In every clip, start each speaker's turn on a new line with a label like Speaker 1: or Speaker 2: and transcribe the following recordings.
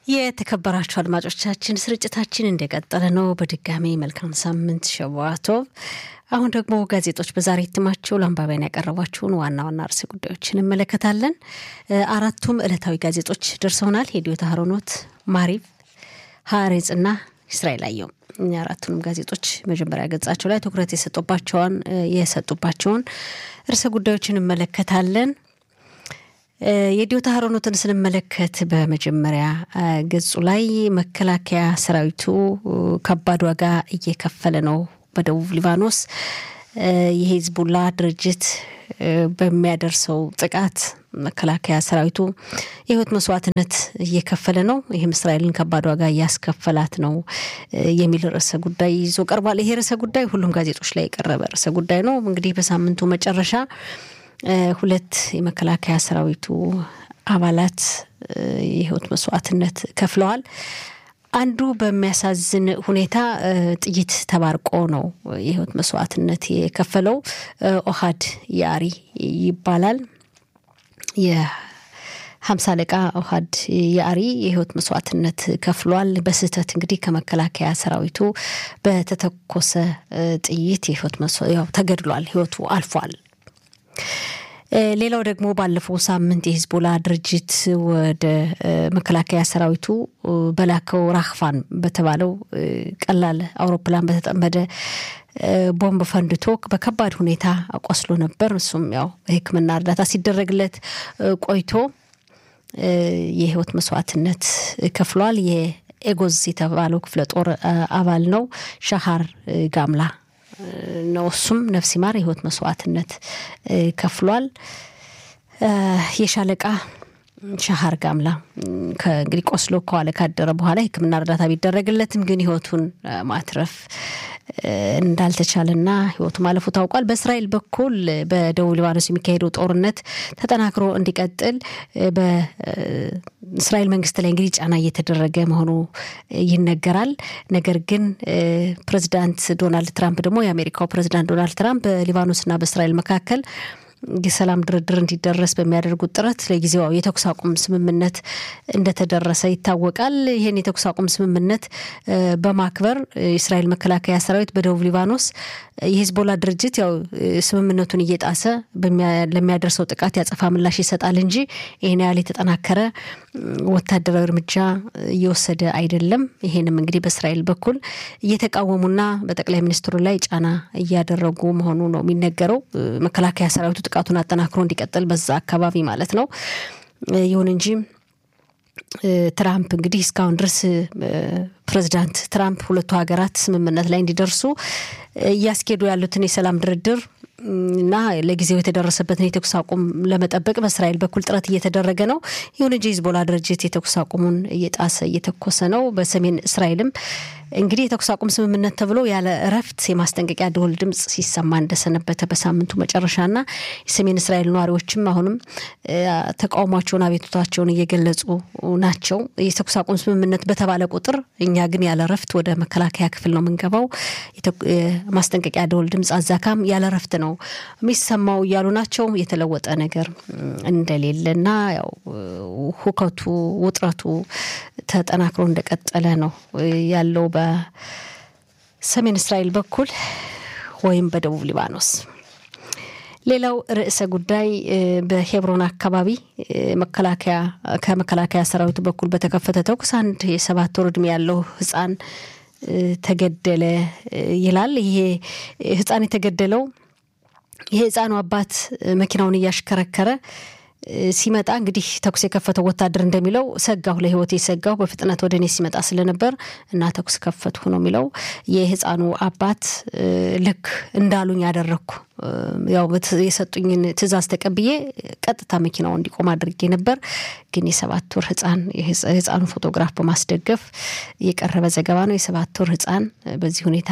Speaker 1: የተከበራችሁ አድማጮቻችን ስርጭታችን እንደቀጠለ ነው። በድጋሚ መልካም ሳምንት ሸዋቶብ። አሁን ደግሞ ጋዜጦች በዛሬ እትማቸው ለአንባቢያን ያቀረቧቸውን ዋና ዋና ርዕሰ ጉዳዮችን እንመለከታለን። አራቱም ዕለታዊ ጋዜጦች ደርሰውናል። ሄዲዮት አህሮኖት፣ ማሪቭ፣ ሀሬጽ እና እስራኤል አየው አራቱንም ጋዜጦች መጀመሪያ ገጻቸው ላይ ትኩረት የሰጡባቸውን የሰጡባቸውን ርዕሰ ጉዳዮች እንመለከታለን። የዲዮታ ሀሮኖትን ስንመለከት በመጀመሪያ ገጹ ላይ መከላከያ ሰራዊቱ ከባድ ዋጋ እየከፈለ ነው። በደቡብ ሊባኖስ የሂዝቡላ ድርጅት በሚያደርሰው ጥቃት መከላከያ ሰራዊቱ የህይወት መስዋዕትነት እየከፈለ ነው። ይህም እስራኤልን ከባድ ዋጋ እያስከፈላት ነው የሚል ርዕሰ ጉዳይ ይዞ ቀርቧል። ይሄ ርዕሰ ጉዳይ ሁሉም ጋዜጦች ላይ የቀረበ ርዕሰ ጉዳይ ነው። እንግዲህ በሳምንቱ መጨረሻ ሁለት የመከላከያ ሰራዊቱ አባላት የህይወት መስዋዕትነት ከፍለዋል። አንዱ በሚያሳዝን ሁኔታ ጥይት ተባርቆ ነው የህይወት መስዋዕትነት የከፈለው። ኦሃድ ያሪ ይባላል። የሀምሳ አለቃ ኦሃድ ያሪ የህይወት መስዋዕትነት ከፍሏል። በስህተት እንግዲህ ከመከላከያ ሰራዊቱ በተተኮሰ ጥይት የህይወት ተገድሏል። ህይወቱ አልፏል። ሌላው ደግሞ ባለፈው ሳምንት የሂዝቦላ ድርጅት ወደ መከላከያ ሰራዊቱ በላከው ራክፋን በተባለው ቀላል አውሮፕላን በተጠመደ ቦምብ ፈንድቶ በከባድ ሁኔታ ቆስሎ ነበር። እሱም ያው በሕክምና እርዳታ ሲደረግለት ቆይቶ የህይወት መስዋዕትነት ከፍሏል። የኤጎዝ የተባለው ክፍለ ጦር አባል ነው። ሻሃር ጋምላ ነው። እሱም ነፍስ ይማር የህይወት መስዋዕትነት ከፍሏል። የሻለቃ ሻሃር ጋምላ እንግዲህ ቆስሎ ከዋለ ካደረ በኋላ የህክምና እርዳታ ቢደረግለትም ግን ህይወቱን ማትረፍ እንዳልተቻለና ህይወቱ ማለፉ ታውቋል። በእስራኤል በኩል በደቡብ ሊባኖስ የሚካሄደው ጦርነት ተጠናክሮ እንዲቀጥል በእስራኤል መንግስት ላይ እንግዲህ ጫና እየተደረገ መሆኑ ይነገራል። ነገር ግን ፕሬዚዳንት ዶናልድ ትራምፕ ደግሞ የአሜሪካው ፕሬዚዳንት ዶናልድ ትራምፕ በሊባኖስና በእስራኤል መካከል የሰላም ድርድር እንዲደረስ በሚያደርጉት ጥረት ለጊዜው የተኩስ አቁም ስምምነት እንደተደረሰ ይታወቃል። ይህን የተኩስ አቁም ስምምነት በማክበር የእስራኤል መከላከያ ሰራዊት በደቡብ ሊባኖስ የሂዝቦላ ድርጅት ያው ስምምነቱን እየጣሰ ለሚያደርሰው ጥቃት ያጸፋ ምላሽ ይሰጣል እንጂ ይህን ያህል የተጠናከረ ወታደራዊ እርምጃ እየወሰደ አይደለም። ይሄንም እንግዲህ በእስራኤል በኩል እየተቃወሙና በጠቅላይ ሚኒስትሩ ላይ ጫና እያደረጉ መሆኑ ነው የሚነገረው። መከላከያ ሰራዊቱ ጥቃቱን አጠናክሮ እንዲቀጥል በዛ አካባቢ ማለት ነው። ይሁን እንጂ ትራምፕ እንግዲህ እስካሁን ድረስ ፕሬዚዳንት ትራምፕ ሁለቱ ሀገራት ስምምነት ላይ እንዲደርሱ እያስኬዱ ያሉትን የሰላም ድርድር እና ለጊዜው የተደረሰበትን የተኩስ አቁም ለመጠበቅ በእስራኤል በኩል ጥረት እየተደረገ ነው። ይሁን እንጂ ሂዝቦላ ድርጅት የተኩስ አቁሙን እየጣሰ እየተኮሰ ነው። በሰሜን እስራኤልም እንግዲህ የተኩስ አቁም ስምምነት ተብሎ ያለ እረፍት የማስጠንቀቂያ ደወል ድምፅ ሲሰማ እንደሰነበተ በሳምንቱ መጨረሻና የሰሜን እስራኤል ነዋሪዎችም አሁንም ተቃውሟቸውን፣ አቤቱታቸውን እየገለጹ ናቸው። የተኩስ አቁም ስምምነት በተባለ ቁጥር እኛ ግን ያለ እረፍት ወደ መከላከያ ክፍል ነው የምንገባው፣ ማስጠንቀቂያ ደወል ድምፅ አዛካም ያለ እረፍት ነው የሚሰማው እያሉ ናቸው። የተለወጠ ነገር እንደሌለና ያው ሁከቱ ውጥረቱ ተጠናክሮ እንደቀጠለ ነው ያለው በሰሜን እስራኤል በኩል ወይም በደቡብ ሊባኖስ። ሌላው ርዕሰ ጉዳይ በሄብሮን አካባቢ መከላከያ ከመከላከያ ሰራዊቱ በኩል በተከፈተ ተኩስ አንድ የሰባት ወር ዕድሜ ያለው ህፃን ተገደለ ይላል። ይሄ ህፃን የተገደለው የህፃኑ አባት መኪናውን እያሽከረከረ ሲመጣ እንግዲህ ተኩስ የከፈተው ወታደር እንደሚለው ሰጋሁ፣ ለህይወቴ ሰጋሁ፣ በፍጥነት ወደ እኔ ሲመጣ ስለነበር እና ተኩስ ከፈትሁ ነው የሚለው። የህፃኑ አባት ልክ እንዳሉኝ ያደረግኩ ያው የሰጡኝን ትዕዛዝ ተቀብዬ ቀጥታ መኪናው እንዲቆም አድርጌ ነበር። ግን የሰባት ወር ህፃን የህፃኑ ፎቶግራፍ በማስደገፍ የቀረበ ዘገባ ነው። የሰባት ወር ህፃን በዚህ ሁኔታ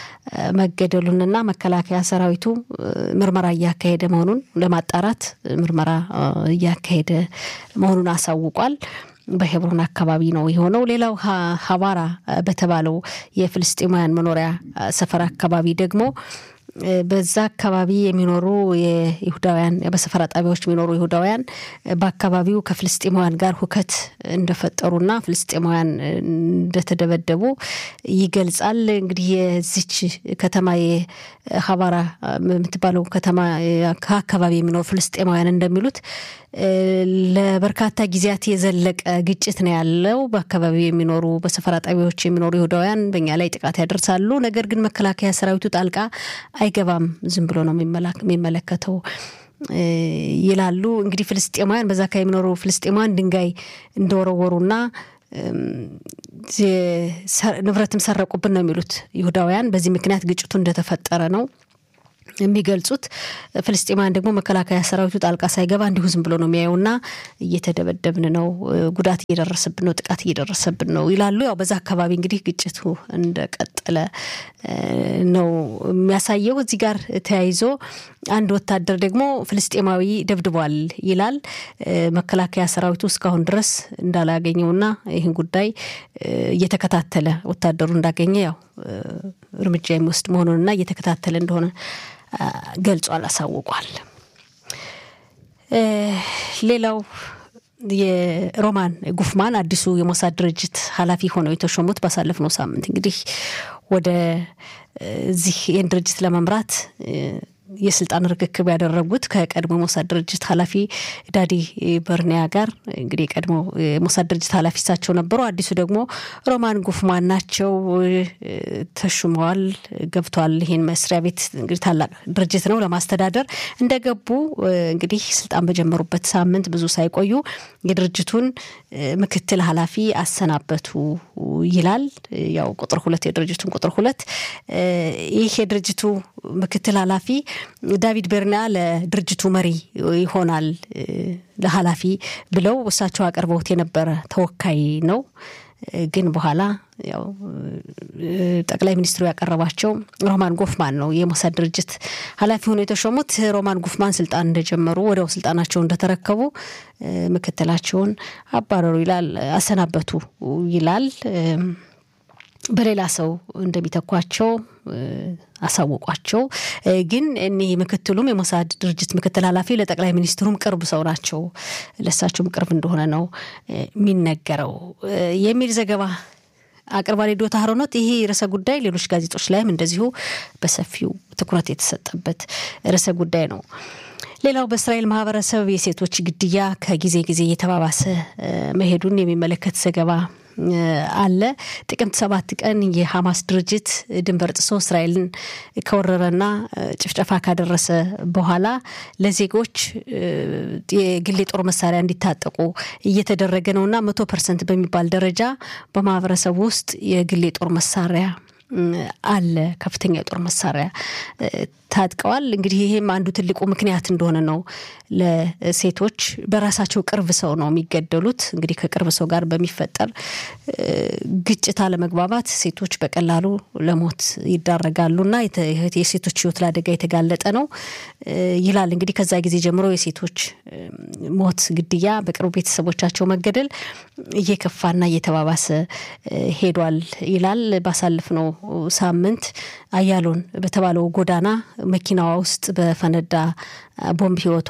Speaker 1: መገደሉንና መከላከያ ሰራዊቱ ምርመራ እያካሄደ መሆኑን ለማጣራት ምርመራ እያካሄደ መሆኑን አሳውቋል። በሄብሮን አካባቢ ነው የሆነው። ሌላው ሀባራ በተባለው የፍልስጤማውያን መኖሪያ ሰፈር አካባቢ ደግሞ በዛ አካባቢ የሚኖሩ የይሁዳውያን በሰፈራ ጣቢያዎች የሚኖሩ ይሁዳውያን በአካባቢው ከፍልስጤማውያን ጋር ሁከት እንደፈጠሩና ፍልስጤማውያን እንደተደበደቡ ይገልጻል። እንግዲህ የዚች ከተማ የሀባራ የምትባለው ከተማ ከአካባቢ የሚኖሩ ፍልስጤማውያን እንደሚሉት ለበርካታ ጊዜያት የዘለቀ ግጭት ነው ያለው። በአካባቢው የሚኖሩ በሰፈራ ጣቢያዎች የሚኖሩ ይሁዳውያን በእኛ ላይ ጥቃት ያደርሳሉ። ነገር ግን መከላከያ ሰራዊቱ ጣልቃ አይገባም፣ ዝም ብሎ ነው የሚመለከተው ይላሉ። እንግዲህ ፍልስጤማውያን በዛ አካባቢ የሚኖሩ ፍልስጤማውያን ድንጋይ እንደወረወሩና ንብረትም ሰረቁብን ነው የሚሉት ይሁዳውያን። በዚህ ምክንያት ግጭቱ እንደተፈጠረ ነው የሚገልጹት ፍልስጤማውያን ደግሞ መከላከያ ሰራዊቱ ጣልቃ ሳይገባ እንዲሁ ዝም ብሎ ነው የሚያየውና እየተደበደብን ነው፣ ጉዳት እየደረሰብን ነው፣ ጥቃት እየደረሰብን ነው ይላሉ። ያው በዛ አካባቢ እንግዲህ ግጭቱ እንደቀጠለ ነው የሚያሳየው። እዚህ ጋር ተያይዞ አንድ ወታደር ደግሞ ፍልስጤማዊ ደብድቧል ይላል። መከላከያ ሰራዊቱ እስካሁን ድረስ እንዳላገኘውና ይህን ጉዳይ እየተከታተለ ወታደሩ እንዳገኘ ያው እርምጃ የሚወስድ መሆኑንና እየተከታተለ እንደሆነ ገልጿል፣ አሳውቋል። ሌላው የሮማን ጉፍማን አዲሱ የሞሳድ ድርጅት ኃላፊ ሆነው የተሾሙት ባሳለፍነው ሳምንት እንግዲህ ወደ እዚህ ይህን ድርጅት ለመምራት የስልጣን ርክክብ ያደረጉት ከቀድሞ የሞሳድ ድርጅት ኃላፊ ዳዲ በርኒያ ጋር እንግዲህ የቀድሞ የሞሳድ ድርጅት ኃላፊ እሳቸው ነበሩ። አዲሱ ደግሞ ሮማን ጉፍማን ናቸው። ተሹመዋል፣ ገብተዋል። ይህን መስሪያ ቤት እንግዲህ ታላቅ ድርጅት ነው ለማስተዳደር እንደገቡ እንግዲህ ስልጣን በጀመሩበት ሳምንት ብዙ ሳይቆዩ የድርጅቱን ምክትል ኃላፊ አሰናበቱ ይላል። ያው ቁጥር ሁለት የድርጅቱን ቁጥር ሁለት ይህ የድርጅቱ ምክትል ኃላፊ ዳቪድ ቤርና ለድርጅቱ መሪ ይሆናል ለኃላፊ ብለው እሳቸው አቅርበውት የነበረ ተወካይ ነው። ግን በኋላ ያው ጠቅላይ ሚኒስትሩ ያቀረባቸው ሮማን ጎፍማን ነው የሞሳድ ድርጅት ኃላፊ ሆነው የተሾሙት። ሮማን ጎፍማን ስልጣን እንደጀመሩ ወዲያው ስልጣናቸውን እንደተረከቡ ምክትላቸውን አባረሩ ይላል፣ አሰናበቱ ይላል። በሌላ ሰው እንደሚተኳቸው አሳወቋቸው። ግን እኒህ ምክትሉም የሞሳድ ድርጅት ምክትል ኃላፊ ለጠቅላይ ሚኒስትሩም ቅርብ ሰው ናቸው፣ ለእሳቸውም ቅርብ እንደሆነ ነው የሚነገረው የሚል ዘገባ አቅርባሪ ዶታ ሀሮኖት። ይሄ ርዕሰ ጉዳይ ሌሎች ጋዜጦች ላይም እንደዚሁ በሰፊው ትኩረት የተሰጠበት ርዕሰ ጉዳይ ነው። ሌላው በእስራኤል ማህበረሰብ የሴቶች ግድያ ከጊዜ ጊዜ እየተባባሰ መሄዱን የሚመለከት ዘገባ አለ። ጥቅምት ሰባት ቀን የሐማስ ድርጅት ድንበር ጥሶ እስራኤልን ከወረረና ጭፍጨፋ ካደረሰ በኋላ ለዜጎች የግል የጦር መሳሪያ እንዲታጠቁ እየተደረገ ነውና መቶ ፐርሰንት በሚባል ደረጃ በማህበረሰቡ ውስጥ የግል የጦር መሳሪያ አለ። ከፍተኛ የጦር መሳሪያ ታጥቀዋል። እንግዲህ ይሄም አንዱ ትልቁ ምክንያት እንደሆነ ነው። ለሴቶች በራሳቸው ቅርብ ሰው ነው የሚገደሉት። እንግዲህ ከቅርብ ሰው ጋር በሚፈጠር ግጭት፣ አለመግባባት ሴቶች በቀላሉ ለሞት ይዳረጋሉና የሴቶች ሕይወት ለአደጋ የተጋለጠ ነው ይላል። እንግዲህ ከዛ ጊዜ ጀምሮ የሴቶች ሞት፣ ግድያ፣ በቅርብ ቤተሰቦቻቸው መገደል እየከፋና እየተባባሰ ሄዷል ይላል። ባሳለፍነው ሳምንት አያሎን በተባለው ጎዳና መኪናዋ ውስጥ በፈነዳ ቦምብ ህይወቷ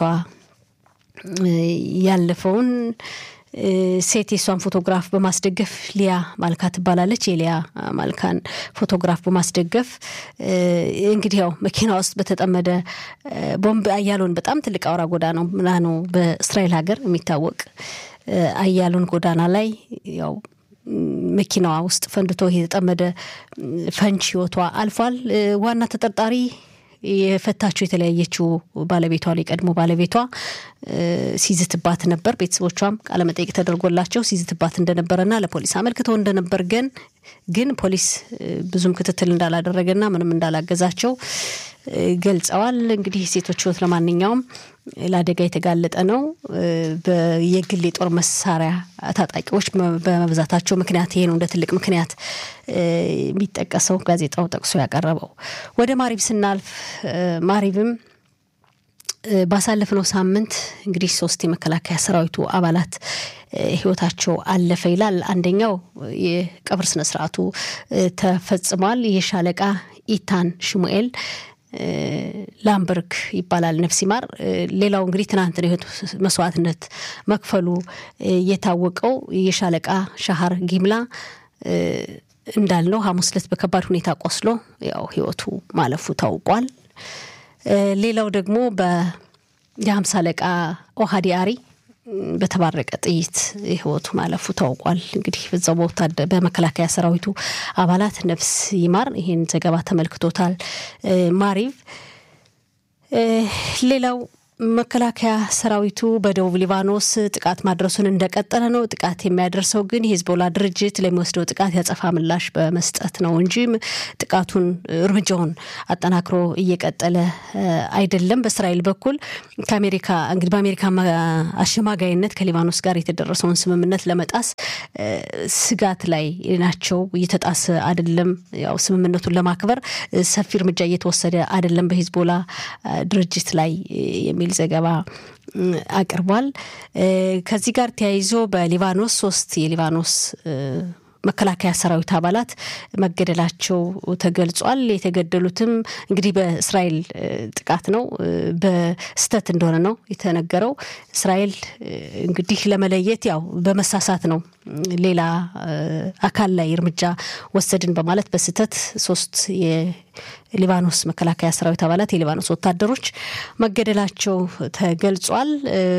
Speaker 1: ያለፈውን ሴት የሷን ፎቶግራፍ በማስደገፍ ሊያ ማልካ ትባላለች። የሊያ ማልካን ፎቶግራፍ በማስደገፍ እንግዲህ ያው መኪና ውስጥ በተጠመደ ቦምብ አያሎን በጣም ትልቅ አውራ ጎዳና ነው በእስራኤል ሀገር የሚታወቅ አያሎን ጎዳና ላይ ያው መኪናዋ ውስጥ ፈንድቶ የተጠመደ ፈንጅ ህይወቷ አልፏል። ዋና ተጠርጣሪ የፈታችው የተለያየችው ባለቤቷ ላይ ቀድሞ ባለቤቷ ሲዝትባት ነበር። ቤተሰቦቿም ቃለመጠይቅ ተደርጎላቸው ሲዝትባት እንደነበረና ለፖሊስ አመልክተው እንደነበር ግን ግን ፖሊስ ብዙም ክትትል እንዳላደረገና ምንም እንዳላገዛቸው ገልጸዋል። እንግዲህ ሴቶች ህይወት ለማንኛውም ለአደጋ የተጋለጠ ነው። የግል የጦር መሳሪያ ታጣቂዎች በመብዛታቸው ምክንያት ይሄ ነው እንደ ትልቅ ምክንያት የሚጠቀሰው ጋዜጣው ጠቅሶ ያቀረበው። ወደ ማሪብ ስናልፍ ማሪብም ባሳለፍነው ሳምንት እንግዲህ ሶስት የመከላከያ ሰራዊቱ አባላት ህይወታቸው አለፈ ይላል። አንደኛው የቀብር ስነስርዓቱ ተፈጽሟል። የሻለቃ ኢታን ሽሙኤል ላምበርግ ይባላል ነፍስ ይማር። ሌላው እንግዲህ ትናንት ነው የህይወት መስዋዕትነት መክፈሉ የታወቀው የሻለቃ ሻሃር ጊምላ እንዳልነው ሐሙስ ዕለት በከባድ ሁኔታ ቆስሎ ያው ህይወቱ ማለፉ ታውቋል። ሌላው ደግሞ የሀምሳ አለቃ ኦሃዲ አሪ በተባረቀ ጥይት ህይወቱ ማለፉ ታውቋል። እንግዲህ በዛው በመከላከያ ሰራዊቱ አባላት ነፍስ ይማር። ይህን ዘገባ ተመልክቶታል ማሪቭ። ሌላው መከላከያ ሰራዊቱ በደቡብ ሊባኖስ ጥቃት ማድረሱን እንደቀጠለ ነው። ጥቃት የሚያደርሰው ግን የሂዝቦላ ድርጅት ለሚወስደው ጥቃት ያጸፋ ምላሽ በመስጠት ነው እንጂ ጥቃቱን እርምጃውን አጠናክሮ እየቀጠለ አይደለም። በእስራኤል በኩል ከአሜሪካ እንግዲህ በአሜሪካ አሸማጋይነት ከሊባኖስ ጋር የተደረሰውን ስምምነት ለመጣስ ስጋት ላይ ናቸው። እየተጣሰ አይደለም። ያው ስምምነቱን ለማክበር ሰፊ እርምጃ እየተወሰደ አይደለም በሂዝቦላ ድርጅት ላይ የሚል ዘገባ አቅርቧል። ከዚህ ጋር ተያይዞ በሊባኖስ ሶስት የሊባኖስ መከላከያ ሰራዊት አባላት መገደላቸው ተገልጿል። የተገደሉትም እንግዲህ በእስራኤል ጥቃት ነው፣ በስተት እንደሆነ ነው የተነገረው። እስራኤል እንግዲህ ለመለየት ያው በመሳሳት ነው ሌላ አካል ላይ እርምጃ ወሰድን በማለት በስተት ሶስት የሊባኖስ መከላከያ ሰራዊት አባላት የሊባኖስ ወታደሮች መገደላቸው ተገልጿል።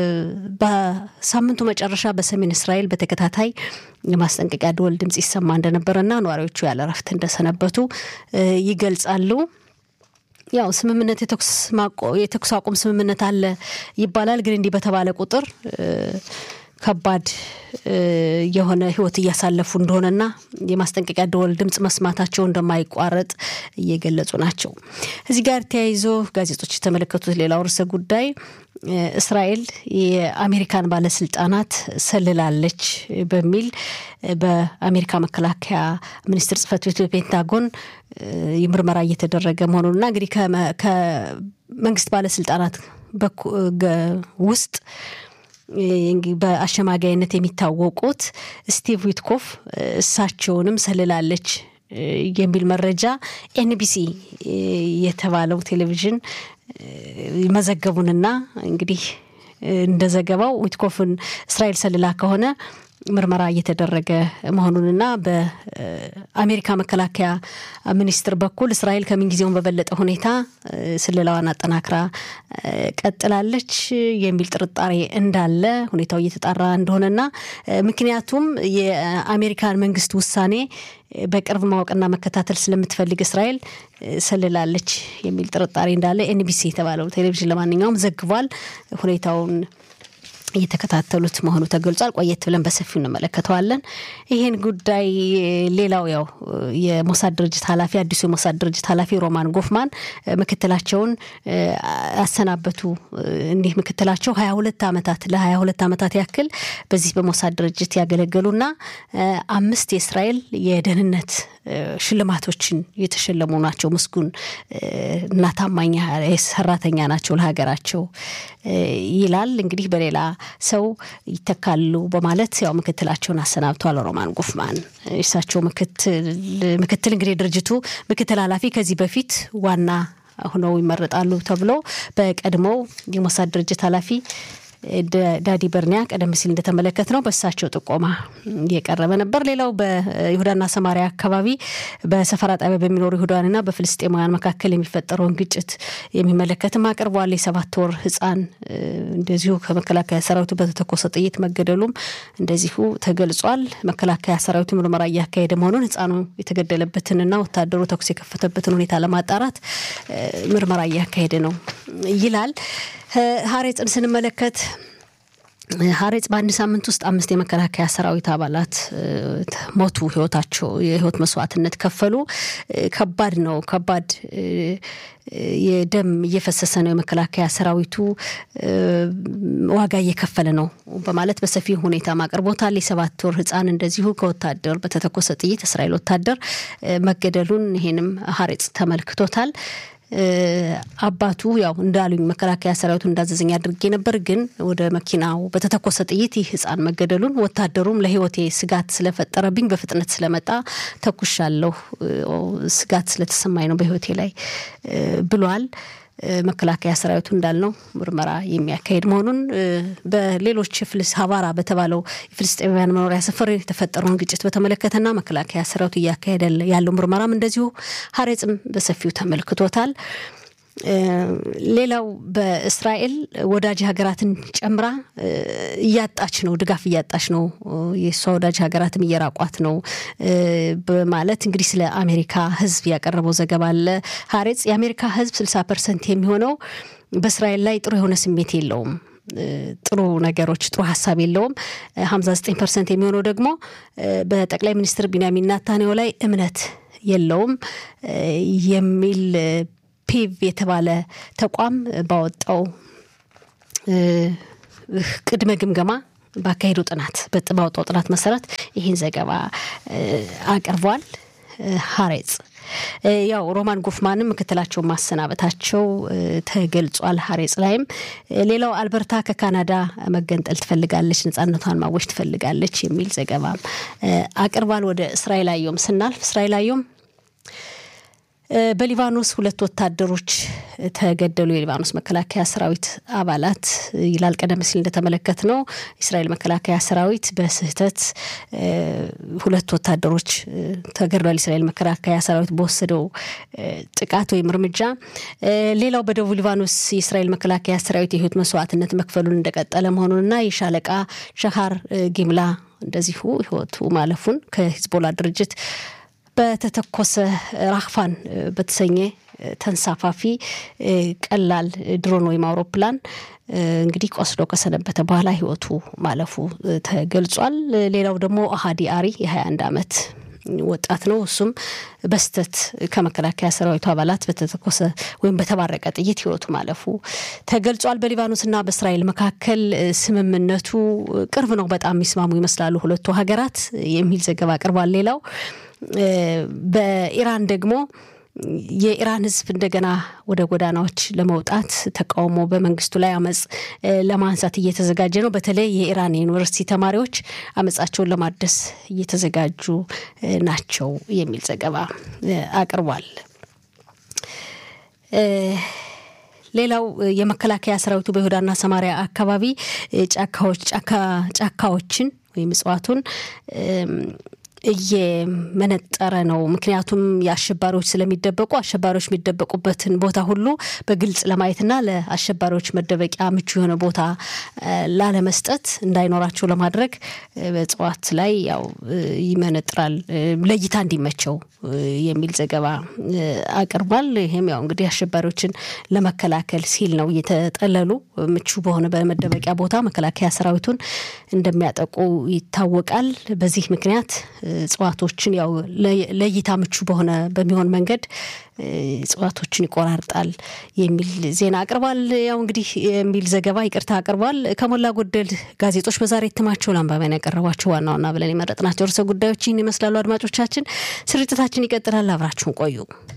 Speaker 1: በሳምንቱ መጨረሻ በሰሜን እስራኤል በተከታታይ የማስጠንቀቂያ ደወል ድምጽ ይሰማ እንደነበረና ነዋሪዎቹ ያለ እረፍት እንደሰነበቱ ይገልጻሉ። ያው ስምምነት የተኩስ አቁም ስምምነት አለ ይባላል። ግን እንዲህ በተባለ ቁጥር ከባድ የሆነ ሕይወት እያሳለፉ እንደሆነና የማስጠንቀቂያ ደወል ድምጽ መስማታቸው እንደማይቋረጥ እየገለጹ ናቸው። እዚህ ጋር ተያይዞ ጋዜጦች የተመለከቱት ሌላው ርዕሰ ጉዳይ እስራኤል የአሜሪካን ባለስልጣናት ሰልላለች በሚል በአሜሪካ መከላከያ ሚኒስቴር ጽህፈት ቤት በፔንታጎን ምርመራ እየተደረገ መሆኑንና እንግዲህ ከመንግስት ባለስልጣናት ውስጥ በአሸማጋይነት የሚታወቁት ስቲቭ ዊትኮፍ እሳቸውንም ሰልላለች የሚል መረጃ ኤንቢሲ የተባለው ቴሌቪዥን መዘገቡንና እንግዲህ እንደ ዘገባው ዊትኮፍን እስራኤል ሰልላ ከሆነ ምርመራ እየተደረገ መሆኑንና በአሜሪካ መከላከያ ሚኒስትር በኩል እስራኤል ከምንጊዜውም በበለጠ ሁኔታ ስለላዋን አጠናክራ ቀጥላለች የሚል ጥርጣሬ እንዳለ ሁኔታው እየተጣራ እንደሆነና ምክንያቱም የአሜሪካን መንግስት ውሳኔ በቅርብ ማወቅና መከታተል ስለምትፈልግ እስራኤል ሰልላለች የሚል ጥርጣሬ እንዳለ ኤንቢሲ የተባለው ቴሌቪዥን ለማንኛውም ዘግቧል። ሁኔታውን እየተከታተሉት መሆኑ ተገልጿል። ቆየት ብለን በሰፊው እንመለከተዋለን። ይህን ጉዳይ ሌላው ያው የሞሳድ ድርጅት ኃላፊ አዲሱ የሞሳድ ድርጅት ኃላፊ ሮማን ጎፍማን ምክትላቸውን አሰናበቱ። እንዲህ ምክትላቸው ሀያ ሁለት ዓመታት ለሀያ ሁለት ዓመታት ያክል በዚህ በሞሳድ ድርጅት ያገለገሉና አምስት የእስራኤል የደህንነት ሽልማቶችን የተሸለሙ ናቸው። ምስጉን እና ታማኝ ሰራተኛ ናቸው ለሀገራቸው ይላል። እንግዲህ በሌላ ሰው ይተካሉ በማለት ያው ምክትላቸውን አሰናብተዋል ሮማን ጉፍማን። እሳቸው ምክትል እንግዲህ ድርጅቱ ምክትል ኃላፊ ከዚህ በፊት ዋና ሆነው ይመረጣሉ ተብሎ በቀድሞው የሞሳድ ድርጅት ኃላፊ ዳዲ በርኒያ ቀደም ሲል እንደተመለከት ነው በእሳቸው ጥቆማ እየቀረበ ነበር። ሌላው በይሁዳና ሰማሪያ አካባቢ በሰፈራ ጣቢያ በሚኖሩ ይሁዳውያንና በፍልስጤማውያን መካከል የሚፈጠረውን ግጭት የሚመለከትም አቅርቧል። የሰባት ወር ሕፃን እንደዚሁ ከመከላከያ ሰራዊቱ በተተኮሰ ጥይት መገደሉም እንደዚሁ ተገልጿል። መከላከያ ሰራዊቱ ምርመራ እያካሄደ መሆኑን ሕፃኑ የተገደለበትንና ወታደሩ ተኩስ የከፈተበትን ሁኔታ ለማጣራት ምርመራ እያካሄደ ነው ይላል። ሀሬጽን ስንመለከት ሀሬጽ በአንድ ሳምንት ውስጥ አምስት የመከላከያ ሰራዊት አባላት ሞቱ፣ ህይወታቸው የህይወት መስዋዕትነት ከፈሉ። ከባድ ነው። ከባድ የደም እየፈሰሰ ነው። የመከላከያ ሰራዊቱ ዋጋ እየከፈለ ነው በማለት በሰፊ ሁኔታ አቅርቦታል። የሰባት ወር ህፃን እንደዚሁ ከወታደር በተተኮሰ ጥይት እስራኤል ወታደር መገደሉን ይሄንም ሀሬጽ ተመልክቶታል። አባቱ ያው እንዳሉኝ መከላከያ ሰራዊቱ እንዳዘዘኝ አድርጌ ነበር፣ ግን ወደ መኪናው በተተኮሰ ጥይት ይህ ህፃን መገደሉን ወታደሩም ለህይወቴ ስጋት ስለፈጠረብኝ በፍጥነት ስለመጣ ተኩሻለሁ፣ ስጋት ስለተሰማኝ ነው በህይወቴ ላይ ብሏል። መከላከያ ሰራዊቱ እንዳልነው ምርመራ የሚያካሄድ መሆኑን በሌሎች ፍልስ ሀባራ በተባለው የፍልስጤማውያን መኖሪያ ሰፈር የተፈጠረውን ግጭት በተመለከተና መከላከያ ሰራዊቱ እያካሄደ ያለው ምርመራም እንደዚሁ ሀሬጽም በሰፊው ተመልክቶታል። ሌላው በእስራኤል ወዳጅ ሀገራትን ጨምራ እያጣች ነው፣ ድጋፍ እያጣች ነው፣ የእሷ ወዳጅ ሀገራትም እየራቋት ነው በማለት እንግዲህ ስለ አሜሪካ ህዝብ ያቀረበው ዘገባ አለ። ሀሬጽ የአሜሪካ ህዝብ ስልሳ ፐርሰንት የሚሆነው በእስራኤል ላይ ጥሩ የሆነ ስሜት የለውም ጥሩ ነገሮች ጥሩ ሀሳብ የለውም። ሀምሳ ዘጠኝ ፐርሰንት የሚሆነው ደግሞ በጠቅላይ ሚኒስትር ቢንያሚን ናታንያሁ ላይ እምነት የለውም የሚል ፒቭ የተባለ ተቋም ባወጣው ቅድመ ግምገማ ባካሄዱ ጥናት ባወጣው ጥናት መሰረት ይህን ዘገባ አቅርቧል። ሀሬጽ ያው ሮማን ጎፍማንም ምክትላቸውን ማሰናበታቸው ተገልጿል። ሀሬጽ ላይም ሌላው አልበርታ ከካናዳ መገንጠል ትፈልጋለች፣ ነጻነቷን ማወጅ ትፈልጋለች የሚል ዘገባም አቅርቧል። ወደ እስራኤል አየም ስናልፍ እስራኤል አየም በሊባኖስ ሁለት ወታደሮች ተገደሉ። የሊባኖስ መከላከያ ሰራዊት አባላት ይላል። ቀደም ሲል እንደተመለከት ነው የእስራኤል መከላከያ ሰራዊት በስህተት ሁለት ወታደሮች ተገድሏል። የእስራኤል መከላከያ ሰራዊት በወሰደው ጥቃት ወይም እርምጃ። ሌላው በደቡብ ሊባኖስ የእስራኤል መከላከያ ሰራዊት የህይወት መስዋዕትነት መክፈሉን እንደቀጠለ መሆኑንና የሻለቃ ሸሃር ጊምላ እንደዚሁ ህይወቱ ማለፉን ከሂዝቦላ ድርጅት በተተኮሰ ራክፋን በተሰኘ ተንሳፋፊ ቀላል ድሮን ወይም አውሮፕላን እንግዲህ ቆስሎ ከሰነበተ በኋላ ህይወቱ ማለፉ ተገልጿል። ሌላው ደግሞ አሃዲ አሪ የ21 ዓመት ወጣት ነው። እሱም በስተት ከመከላከያ ሰራዊቱ አባላት በተተኮሰ ወይም በተባረቀ ጥይት ህይወቱ ማለፉ ተገልጿል። በሊባኖስና በእስራኤል መካከል ስምምነቱ ቅርብ ነው፣ በጣም የሚስማሙ ይመስላሉ ሁለቱ ሀገራት የሚል ዘገባ አቅርቧል። ሌላው በኢራን ደግሞ የኢራን ህዝብ እንደገና ወደ ጎዳናዎች ለመውጣት ተቃውሞ በመንግስቱ ላይ አመፅ ለማንሳት እየተዘጋጀ ነው። በተለይ የኢራን የዩኒቨርሲቲ ተማሪዎች አመፃቸውን ለማደስ እየተዘጋጁ ናቸው የሚል ዘገባ አቅርቧል። ሌላው የመከላከያ ሰራዊቱ በይሁዳና ሰማሪያ አካባቢ ጫካዎች ጫካዎችን ወይም እጽዋቱን እየመነጠረ ነው። ምክንያቱም የአሸባሪዎች ስለሚደበቁ አሸባሪዎች የሚደበቁበትን ቦታ ሁሉ በግልጽ ለማየትና ለአሸባሪዎች መደበቂያ ምቹ የሆነ ቦታ ላለመስጠት እንዳይኖራቸው ለማድረግ በእጽዋት ላይ ያው ይመነጥራል ለእይታ እንዲመቸው የሚል ዘገባ አቅርቧል። ይህም ያው እንግዲህ አሸባሪዎችን ለመከላከል ሲል ነው እየተጠለሉ ምቹ በሆነ በመደበቂያ ቦታ መከላከያ ሰራዊቱን እንደሚያጠቁ ይታወቃል። በዚህ ምክንያት እጽዋቶችን ያው ለእይታ ምቹ በሆነ በሚሆን መንገድ እጽዋቶችን ይቆራርጣል የሚል ዜና አቅርቧል። ያው እንግዲህ የሚል ዘገባ ይቅርታ አቅርቧል። ከሞላ ጎደል ጋዜጦች በዛሬ እትማቸው ለአንባቢያን ያቀረቧቸው ዋና ዋና ብለን የመረጥናቸው ርዕሰ ጉዳዮች ይህን ይመስላሉ። አድማጮቻችን፣ ስርጭታችን ይቀጥላል። አብራችሁን ቆዩ።